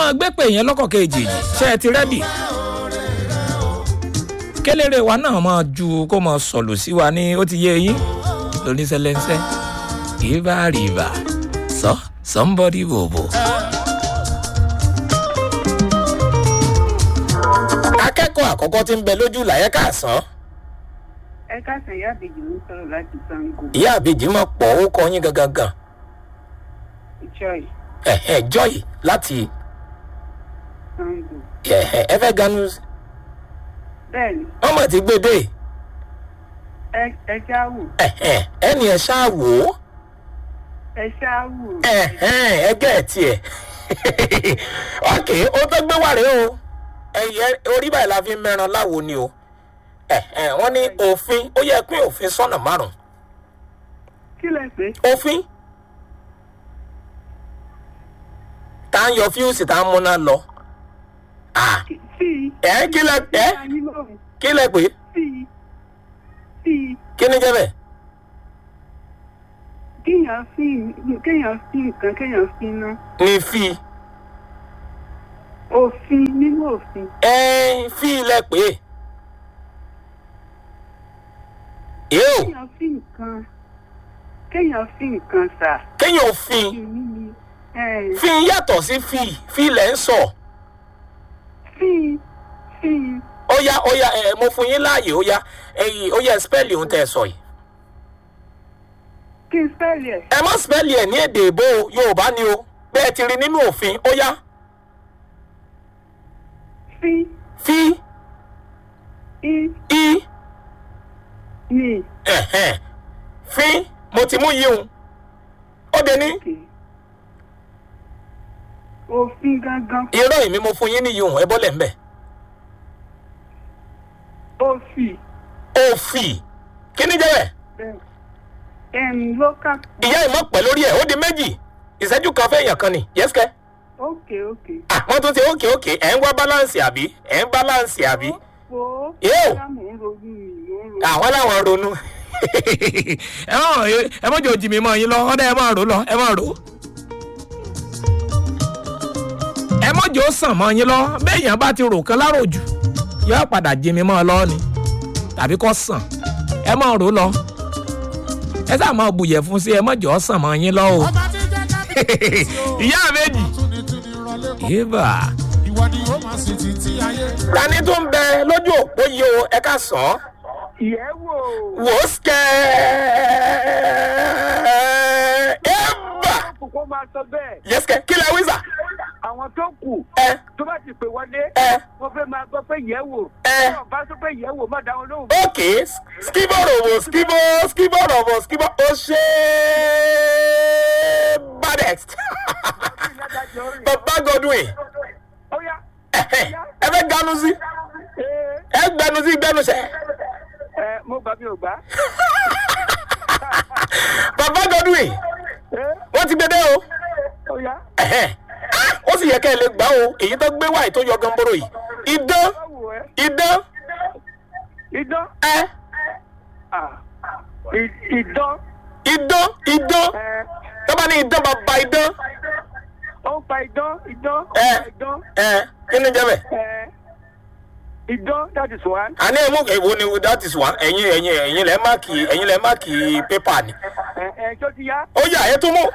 máa gbé pè yẹn lọ́kọ̀ kejì ṣé ẹ ti rẹ́dì kéléré wa náà máa ju kó máa sọ̀lù sí wa ní ó ti yé yín lóníṣẹ́lẹ́ńṣẹ́ ìbá rìbá sọ somebody bòbò. akẹ́kọ̀ọ́ àkọ́kọ́ tí ń bẹ lójú làyẹ́ káàsán ẹ káàsán ìyá àbèjì ló ń sọ̀rọ̀ láti sango ìyá àbèjì máa pọ̀ ó kọ yín gangan gan joy ẹ̀hẹ̀ joy láti sango ẹ̀hẹ̀ ẹ fẹ́ ganu bẹ́ẹ̀ni wọ́n mọ̀ ti gbé dé ẹ ẹ ṣáwù ẹ̀hẹ̀ ẹni ẹ̀ ṣáà wò ó ẹ ṣáwù ẹ̀hẹ̀ ẹgẹ́ ẹ̀ tiẹ̀ ok ó tó gbé wà rèé o ẹ̀yẹ orí báyìí la fi ń mẹ́ran láwo ni o ẹ̀hẹ̀ wọ́n ní òfin ó yẹ pín òfin sọ́nà márùn-ún kí lẹ pé òfin tá à ń yọ fíùsì tá à ń múná lọ ah sí ẹ̀ kí lẹ ẹ̀ i lóhùn kí lẹ pé sí i sí i kí ni jẹ́ bẹ́ẹ̀. kéèyàn fi kéèyàn fi nǹkan kéèyàn fi iná ní fi òfin nínú òfin ẹ fi ilẹ̀ pé yóò kéèyàn fi nǹkan kéèyàn fi nǹkan sà kéèyàn fi èmi ni ẹ fi yàtọ̀ sí fi fi ilẹ̀ ń sọ fi fi ó yá ó yá ẹ mo fún yín láàyè ó yá ẹyìn ó yá spẹ́ẹ̀lì ohun tẹ́ ẹ sọ yìí kí n spẹ́ẹ̀lì ẹ̀ ẹ má spẹ́ẹ̀lì ẹ̀ ní èdè ìbò yorùbá ni o bẹ́ẹ̀ ti rí nínú òfin ó yá fi fi i i ni ẹ̀hẹ̀n fi mo ti mú yìí o ó de ní òkè òfin gangan irọ́ ìmí mo fún yín níyì o ẹ bọ́lẹ̀ ń bẹ̀ òfin òfì kí ni jẹ́ bẹ́ẹ̀. bẹ́ẹ̀ ẹ̀m local ìyá ìmọ̀ pẹ̀ lórí ẹ̀ ó di méjì ìṣẹ́jú kan fẹ́ èèyàn kan ni yẹ́sìkẹ́. òkè òkè wọ́n tún ti ókè ókè ẹ̀ ń wá báláǹsì àbí ẹ̀ ń báláǹsì àbí. wo Yóò. bóyá mò ń ronú mi mò ń ronú àwọn làwọn ronú. ẹ má ẹ má jẹ òjì mi mọ yín lọ ọdẹ ẹ má rò lọ ẹ má rò. ẹ má jẹ ó sàn mọ yín lọ béèyàn bá ti rò kan láròjù yóò padà jí mi mọ ọ lọ ni tàbí kó sàn ẹ má rò lọ ẹ sáà máa bùyẹ̀ fún sí ẹ má jẹ ó sàn mọ yín lọ o. ọba tí jẹ́ kábíyèsí o. ìyá méjì. túnitúni rọlé kọ́. yébà. ìwọ ni ó máa sì títí ayé. tani tó ń bẹ lójú òpó yìí o ẹ ká sàn án ìyẹ́wò wò ó sikẹ́ ẹ bà kókó máa sọ bẹ́ẹ̀ yẹsikẹ́ kí lẹ wíṣà àwọn tó kù ẹ tó bá ti pè wọlé ẹ wọ́n fẹ́ máa gbọ́ pé ìyẹ́wò ẹ wọ́n bá sọ pé ìyẹ́wò má dáhùn lóhùn ok skibo robo skibo skibo robo skibo ó ṣe badex ìyádájọ́ rìn bàbá godwin ó yá ẹ ẹ fẹ́ ganu sí ee ẹ gbẹnu sí gbẹnu sẹ ẹ mo gbà mí ò gbà bàbá godwin ee wọ́n ti gbé dé o. ó yá Ẹ̀hẹ́n. Ah, ó sì yẹ kẹ́ ẹ lè gbà o èyí tó gbé wáyé tó yọ gánbóró yìí idán báwo ẹ idán idán ẹ ah ì- idán idán idán ẹ tọ́ba ní idán bàbá idán ó ń pa idán idán ó ń ẹ pa idán ẹ kí ni jẹ́ bẹ̀. ẹ idán that is one àní ẹ̀ mú èwo ni that is one ẹ̀yin ẹ̀yin ẹ̀yin lẹ́ máàkì ẹ̀yin lẹ́ máàkì pépà ni. ẹ ẹ tó ti yá ó yà ẹ tún mú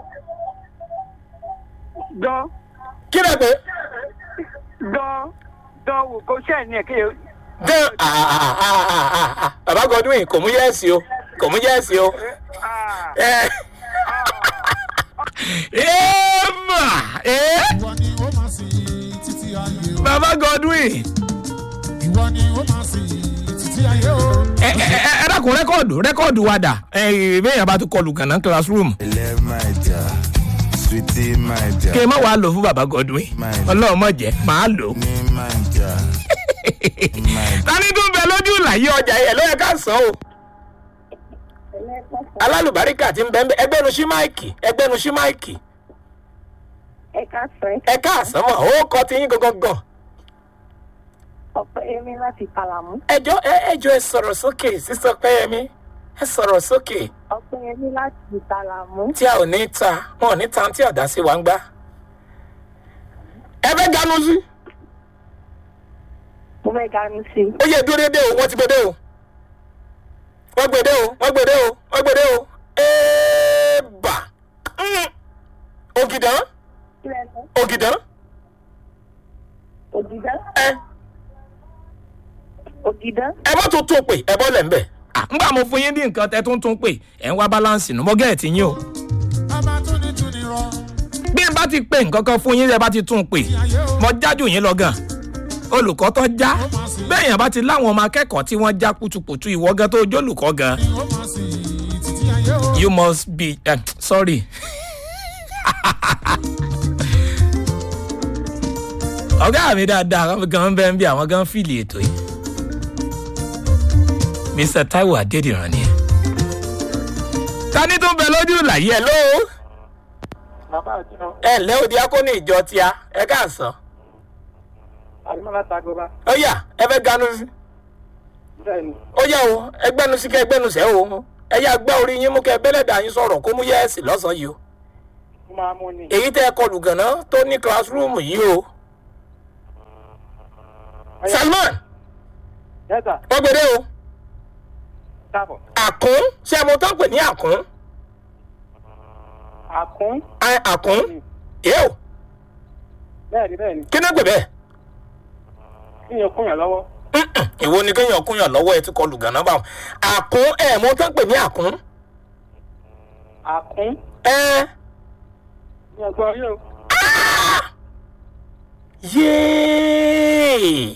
dán kí lẹ pé dán dán wò kó ṣẹ́ ní ẹ̀ kéye dán ah, ah, ah, ah, ah, ah. bàbá godwin kò mú yẹ́ẹ̀sì o kò mú yẹ́ẹ̀sì o. ah ẹ ẹ mà ẹ ìwọ ni ó máa sì títí ayé o. bàbá godwin. ìwọ ni ó máa sì títí ayé o. ẹ ẹ ẹ ẹ dákun rẹkọọdù rẹkọọdù wa dà ẹ bẹyàn bá tún kọlù kànáà classroom Ilé my dear, sweetie my dear, kí ẹ má wàá lò fún bàbá godwin ọlọrun mọ jẹ màá lò. ní my dear, my tani tún bẹ lójú ìlàyé ọjà yẹn ló yẹ ká sàn o. alálùbáríkà ti ń bẹ ń bẹ ẹgbẹ́nu sí máìkì ẹgbẹ́nu sí máìkì ẹ ká sọ ẹ ẹ káàsán mọ̀ ó kọ́ ti yín gangan. ọpẹ ẹmí láti kàlàmú ẹjọ́ ẹ ẹjọ́ ẹ sọ̀rọ̀ sókè sísọ pẹ́yẹmí ẹ sọ̀rọ̀ sókè ọpẹ ẹmí láti kàlàmú tí a ò ní ta wọn ò ní ta tí ọ̀dà sí wa ń gbá. fẹ́ ganu sí. mo fẹ́ ganu sí ó yẹ dúró dédé o wọ́n ti gbédé o wọ́n gbédé o wọ́n gbédé o wọ́n gbédé o éèbà Mm. ògìdán kí lẹ sọ ògìdán ògìdán ẹ ògìdán ẹ bá tún tún pè ẹ bọ́ lẹ̀ ń bẹ̀. ngbà mo fún yín ní nǹkan tẹ tún tún pè ẹ ń wá báláǹsì nù mọ́ gẹ́ẹ̀tì yín o Bàbá tún ní tún ní rọ. bí n bá ti pè nǹkan kan fún yín ẹ bá ti tún pè mo jájú yín lọ gan olùkọ́ tó já bẹ́ẹ̀ yẹn bá ti láwọn ọmọ akẹ́kọ̀ọ́ tí wọ́n já kutukutu ìwọ gan tó jólùkọ́ gan Ni ó máa sì títí ayé o. you must be uh, sorry. ọ̀gá mi dáadáa àwọn gan bẹ́ẹ̀ ń bí àwọn gan fìlì ètò yìí mr taiwo adédìran ni ẹ. tani tó ń bẹ lójú làyé ẹ ló bàbá àti ọ ẹ ǹlẹ́ òdi akóni ìjọ tíá ẹ káàsán àdìmọ́lá tagoba ó yà ẹ fẹ́ ganu sí bẹ́ẹ̀ ni ó yà o ẹgbẹ́nu sí kẹ́ ẹgbẹ́nu sẹ́ o ẹ yà gbá orí yín mú kẹ́ bẹ́lẹ̀dà yín sọ̀rọ̀ kó mú yẹ́ẹ̀sì lọ́sàn-án yìí o ó máa mú ni. èyí tẹ́ ẹ kọlù gànà tó ní classroom yìí o salman yẹ́sà wọ́n gbére o káàbọ̀ àkún ṣé ẹ mọ tán pè ní àkún àkún Ẹ, àkún yóò bẹ́ẹ̀ ni bẹ́ẹ̀ ni kí náà pè bẹ́ẹ̀ kí yẹn kún yàn lọ́wọ́ Mm-mm, ìwo ni kéèyàn kúnyàn lọ́wọ́ ẹ ti kọlù gànà báwọn àkún ẹ mọ tán pè ní àkún àkún ẹ ní ẹ̀gbọ́n yóò yéé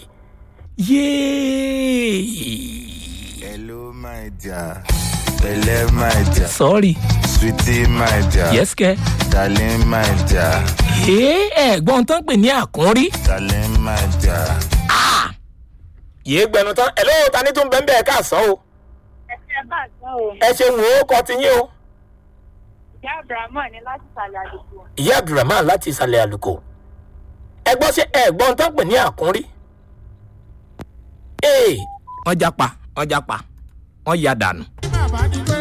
yéé Hello, my dear. Belle, my dear. sorry Sweetie, my dear. yes kẹ Darling, my dear. ẹ ẹ̀gbọ́n tán pè ní àkún rí Darling, my dear. yéé gbẹnu tán ẹ lóò ta ní tó ń bẹ́ẹ̀ bẹ́ẹ̀ káàsán o ẹ ṣe bá àgbọn o ẹ ṣe wò ó kọ ti yín o ìyá abrahamu ní láti sàlẹ̀ àdúgbò ìyá abdulrahman láti ìsàlẹ̀ àlùkò ẹgbọ́n ṣe ẹ̀gbọ́n tán pè ní àkún rí ee wọ́n japa wọ́n japa wọ́n ya dànù Bàbá ní pé.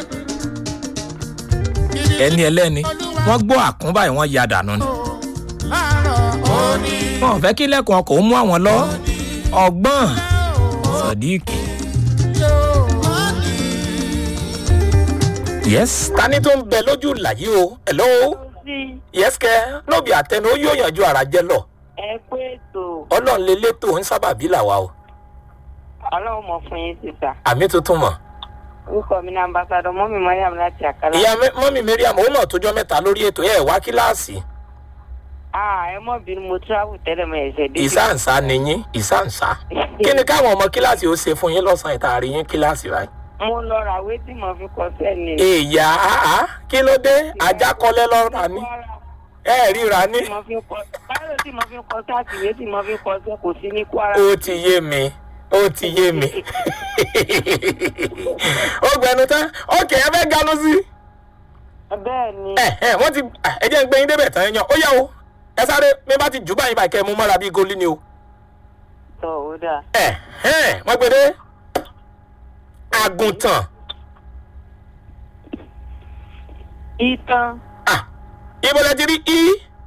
ẹni ẹlẹ́ni wọ́n gbọ́ àkún báyìí wọ́n ya dànù ni Láàárọ̀ òní. wọn ò fẹ́ kí lẹ́kọ̀ọ́ kò mú àwọn lọ ọgbọ́n sọ̀díìkì yes tani tó ń bẹ lójú làyí o hello sí yes kẹ lóbi àtẹnu ó yóò yànjú ara jẹ lọ ẹ pé ètò ọlọ́run lè létò ń sábàbí làwa o ọlọ́run mọ̀ fún yín sísà àmì tuntun mọ̀ orúkọ mi ní ambassadọ mọ́mí mariam láti àkàlà. ìyá mẹ- mọ́mí mariam ó mọ̀ tójọ́ mẹ́ta lórí ètò ẹ̀ wá kíláàsì ah ẹ mọ̀ bínú mo travel tẹ́lẹ̀ mọ́ ẹ̀ṣẹ̀ dé. ìsáǹsá ni yín ìsáǹsá kí ni káwọn ọmọ kíláàsì ó ṣe fún yín lọ́sàn-án ìtaàrí yín kíláàsì báyìí. mo lọ ra àwé tí mo fi kọ sẹ́ni. èèyà àá kí ló dé ajákọlẹ lọ́ra ní ẹ ríra ní. tí mo fi kọ báyọ̀ tí mo fi kọ sáàtìwé tí mo fi kọ sẹ́ kò sí ní kwara. ó ti yé mi ó ti yé mi. ó gbẹnu tán ókè ẹ fẹ́ ganu sí. bẹ́ẹ̀ ni ẹ ẹ wọ́n ti ẹ jẹ́ ń gbé yín débẹ̀ tán yan ó yá o ẹ sáré mi bá ti jù báyìí báyìí kẹ́ ẹ mú mọ́ra bíi goli ni o. tọ́ ó dáa. ẹ ẹ wọ́n gbé dé àgùntàn ìtàn ah ibo lẹ ti rí i.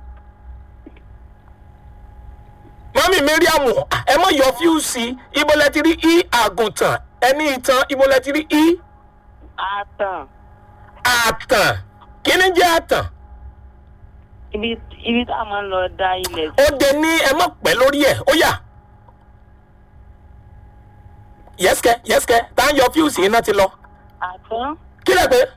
mọ́mí mariam ah, ẹ mọ̀ yọ fíùsì ibo lẹ ti rí i àgùntàn ẹni ìtàn ibo lẹ ti rí i àtàn àtàn kí ni jẹ́ àtàn ibi ibi tá a máa ń lọ da ilẹ̀ ó de ní ẹ mọ̀ pẹ́ lórí ẹ̀ ó yà yẹ́sìkẹ́ yẹ́sìkẹ́ tá à ń yọ fíùsì iná ti lọ àtàn kí lẹ pé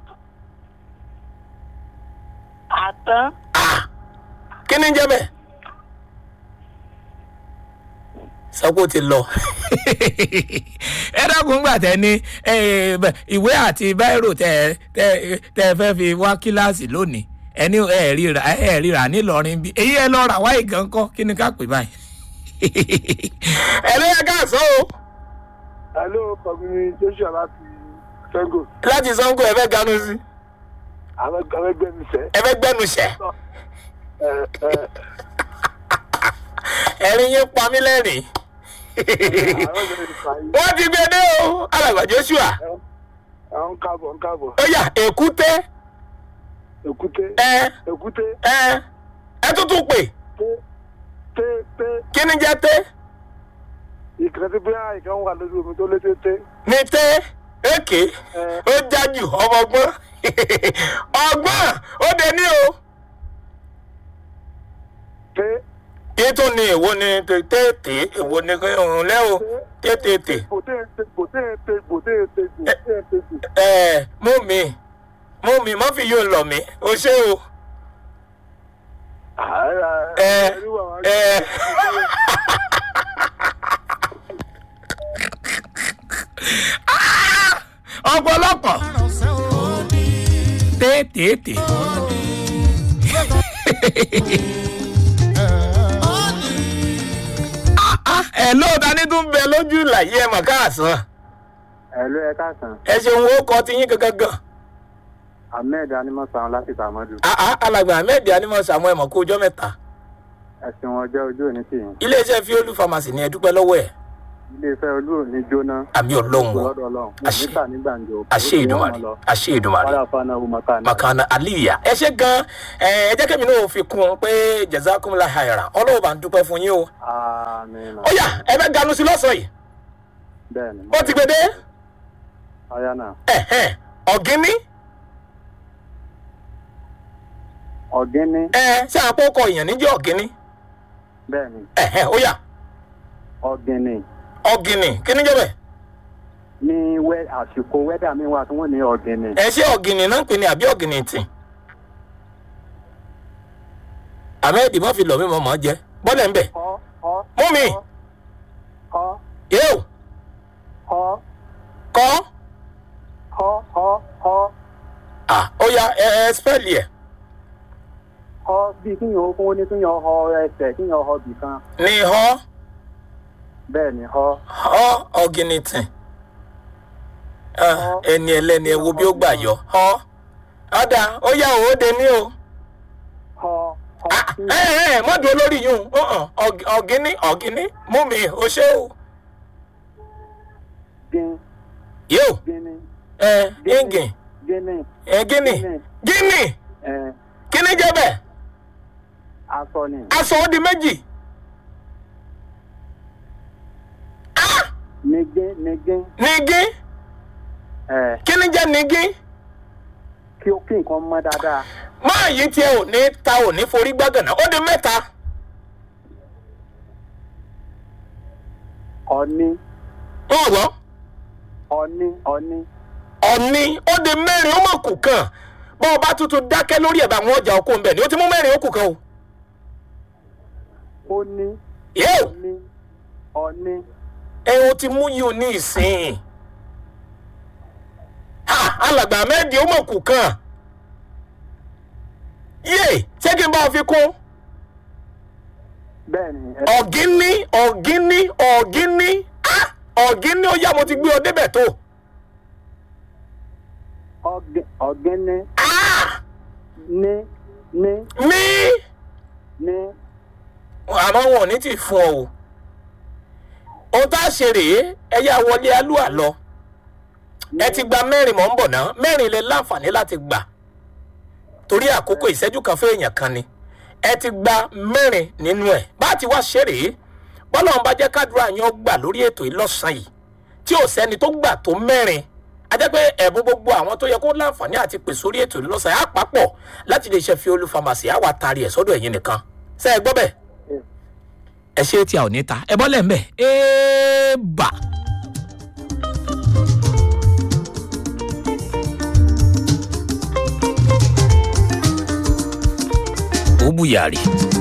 àtàn ah kí ni jẹ́ bẹ́ẹ̀ sọ́kò ti lọ. ẹ dákun gbà tẹ ní eh, bẹ- ìwé àti báírò tẹ tẹ tẹ fẹ́ fi wá kíláàsì lónìí ẹni ẹ ríra ẹ ríra nílọrin bí èyí ẹ lọ rà wá ìgàn kọ kí ni ká pè báyìí. ẹ ló yẹ ká sọ o hello kọ̀gbìn joshua láti fẹ́gò láti sango ẹ fẹ́ ganu sí àwọn ẹgbẹ́ mi sẹ́ ẹ fẹ́ gbẹnu sẹ ẹ ẹ ẹ̀rín yín pa mí lẹ́rìn àwọn ẹgbẹ́ mi fà yìí wọ́n ti gbé dé o alàgbà joshua àwọn ń kábọ̀ ń kábọ̀ ó yà èkúté èkúté ẹ èkúté ẹ ẹ tuntun pè té té té kí ni jẹ́ té ìkan tí bí ìkan wà lójú omi tó lé tété. ní té èké ó jájú ọmọ ọgbọ́n ọgbọ́n ó dé ní o té kí tún ní èwo ni tètè èwo ni òun lẹ́ o tètè gbòté té gbòté té gbòté té gbòté té gbò. ẹ mú mi mú mi má fi yóò lọ mí o ṣé o ẹ ẹ ọ̀pọ̀lọpọ̀ tètè ẹ lóòótọ́ ní tún bẹ lójú ìlàyé ẹ mọ̀ káàsán ẹ̀lú ẹ káàsán ẹ ṣeun ó kọ ti yín gangan gan ahmed animọ̀sán láti tàmọ́dù àá alàgbà ahmed animal samuel mọ̀ kó ọjọ́ mẹ́ta ẹ̀sìn wọn jẹ́ ojú òní tì yín iléeṣẹ́ fiolu pharmacy ni ẹ dúpẹ́ lọ́wọ́ ẹ̀ iléeṣẹ́ olú òní jóná àmì ọlọ́run o lọ́dọ̀ ọlọ́run Àṣẹ. níta ní gbàǹjo àṣẹ ìdùnmàrè àṣẹ ìdùnmàrè wàhálà fana umaka ní. makana aliya ẹ ṣe gan ẹ ẹ jẹ́ kẹ́mi náà fi kún un pé jazakumla hayra ọlọ́wọ́ bá ń dúpẹ́ fún yín o àmín ó yá ẹ fẹ́ ganu sí lọ́sàn-án yìí bẹ́ẹ̀ ni ó ti gbé dé ọ̀yá náà ẹ̀hẹ́n ọ̀gíní ọ̀gíní ẹ ṣé àpòkọ èèyàn níjẹ́ ọ̀gíní bẹ́ẹ̀ ni ẹ̀hẹ́n ó yá ọ̀gíní ọ̀gíní kí ni jẹ́ bẹ́ẹ̀ ní wẹ́ àsìkò wẹ́dà mi wà tí wọ́n ní ọ̀gíní ẹ ṣé ọ̀gíní náà ń pè ní àbí ọ̀gíní tì ahmed má fi lọ mí mọ́ mọ́ jẹ́ bọ́lẹ̀ ń bẹ̀ ọ ọ mú mi ọ yóò ọ kọ́ ọ ọ ọ ah ó yá ẹ ẹ spẹ́ẹ̀lì ẹ̀ ọ bíi kíyàn ó fún ní kíyàn ọ ẹsẹ̀ kíyàn ọ bìkan ní họ́ bẹ́ẹ̀ ni ọ họ́ ọ̀gíní tì Ah, ẹni ẹlẹ́ni ẹ wo bí ó gbà yọ họ́ ọ̀dà ó yá òwòde ní o. ọ ọ Ah, ẹ ẹ mọ́dù olórí yìí o ọ̀gíní ọ̀gíní mú mi o ṣé o. gín yóò gíní ẹ gíngìn gíní ẹ gíní gíní ẹ kíní jẹ́ bẹ́ẹ̀ aṣọ ni aṣọ ó di méjì. Ah, nígé nígé nígí ẹ kíní jẹ́ nígí kí ó kí nǹkan mọ́ dáadáa máa yí tiẹ̀ ò ní ta ò ní forí gbágànà ó di mẹ́ta. ọ̀ní ń wọ́ ọ̀ní ọ̀ní ọ̀ni ó di mẹ́rin ó mọ̀ kù kan bọ́ ọ bá tuntun dákẹ́ lórí ẹ̀ bá àwọn ọjà okó ń bẹ̀ ni ó ti mú mẹ́rin ó kù kan o. ó ní yóò ọ̀ní ọ̀ní ẹ o ti mú yìí o ní ìsìn ha alàgbà mẹ́ẹ̀dì ó mọ̀ kù kan yé ṣé kí n bá ọ fi kún bẹ́ẹ̀ ni ẹ ọ̀gíní ọ̀gíní ọ̀gíní ah ọ̀gíní ó yá mo ti gbé ọ débẹ̀ tó ọ̀gẹ́- ọ̀gẹ́ni ah ní ní ní ní àmọ́ wọn ò ní tì fún ọ o ohun tá a ṣe rèé ẹ yá wọlé alúà lọ ẹ ti gba mẹ́rin mọ̀ ń bọ̀ náà mẹ́rin lè láǹfààní láti gbà torí àkókò ìṣẹ́jú kan fún èèyàn kan ni ẹ ti gba mẹ́rin nínú ẹ̀ bá a ti wá ṣe rèé bọ́lá ọ̀n bá jẹ́ kádùrá yan gbà lórí ètò ìlọ́sàn yìí tí ò sẹ́ni tó gbà tó mẹ́rin a jẹ́ pé ẹ̀bùn gbogbo àwọn tó yẹ kó láǹfààní àti pè sórí ètò ìlọ́sàn yìí á papọ̀ láti lè ṣe fi olú famasi á wà taari ẹ̀ sọ́dọ̀ ẹ̀yin nìkan ṣe é gbọ́ bẹ́ẹ̀. ẹ ṣe tí a ò ní ta ẹ bọ́lẹ̀ ń bẹ̀ ẹ bà. ó bùyàrí.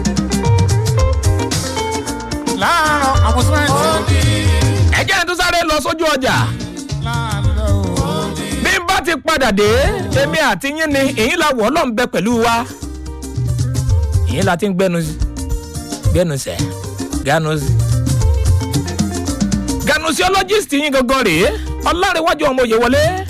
láàárọ̀ àwọn sẹ́ńtì. ẹ jẹ́ ẹ tún sáré lọ sójú ọjà láàárọ̀ o. bí n bá ti padà dé èmi àti yín ni èyí la wọ̀ ọ́ bẹ pẹ̀lú wa èyí la ti ń gbẹnu sí gbẹnu sẹ ganu sí. ganusiologist yín gangan rèé ọlárẹ̀wájú ọmọ òye wọlé